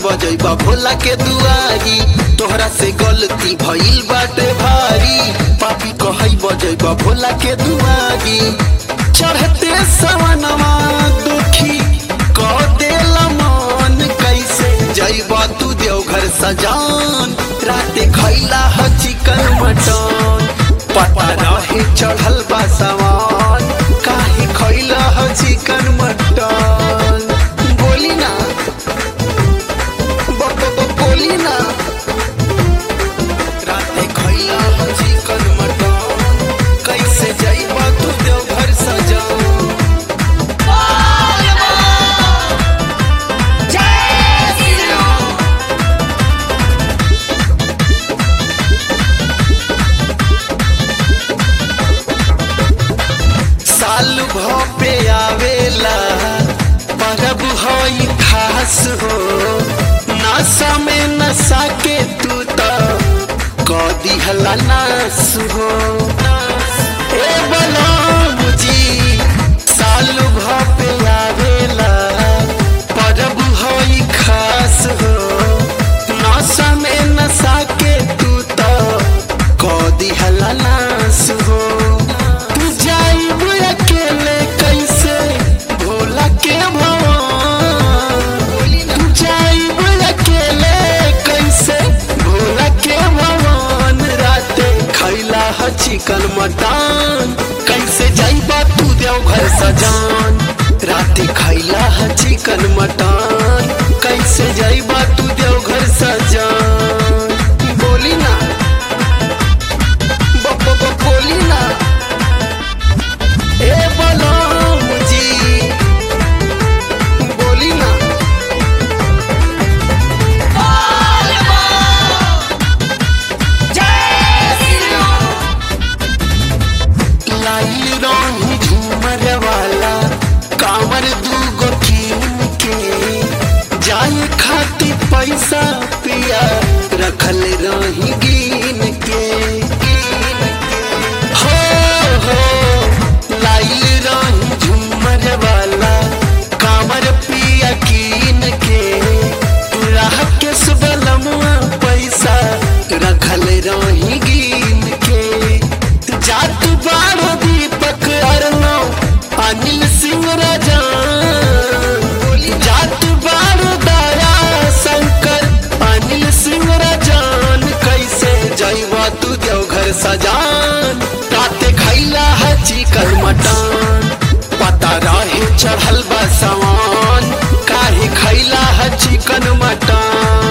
बजैबा भोला के दुआरी तोहरा से गलती भइल बाटे भारी पापी कहई बजैबा भोला के दुआरी चढ़ते सवनवा दुखी कह देला मन कैसे जैबा तू देवघर सजान राते खैला ह चिकन मटन पता रहे चढ़ल बा सवान काहे खैला ह चिकन मटन बोली ना ब- ब- ब- बोली ना राते खैला ह चिकन मटन कैसे जैबा तू देवघर सजान साल भपे आवेला परब हई खास हो नशा में नशा के तू तो कदी हला नास हो ए बलराम जी साल भपे आवेला परब हई खास हो नशा में नशा के तू तो कदी हला नास हो तू जाइब अकेले कैसे भोला के भवन तू जाइब अकेले कैसे भोला के भवन राते खैला ह चिकन मटन कैसे जाइबा तू देवघर सजान राते खैला ह चिकन मटन कैसे जाइबा तू देवघर सजान बोली ना ब- ब- ब- बोली ना ए बलराम जी बोली ना लाई रही झूमर वाला कांवर दूगो कीन के जाए खातिर पैसा पिया रखल रही गिन के हो हो लाई रही झूमर वाला कांवर पिया कीन के राह के सुबलमुआ पैसा रखल रही गिन के जात बारो दीपक अरनो अनिल सिंह राजा जात बारो दया शंकर अनिल सिंह राजान कैसे जैवा तू देवघर सजान राते खैला है चिकन मटन पता रहे चढ़ल बा सवान काहे खैला है चिकन मटन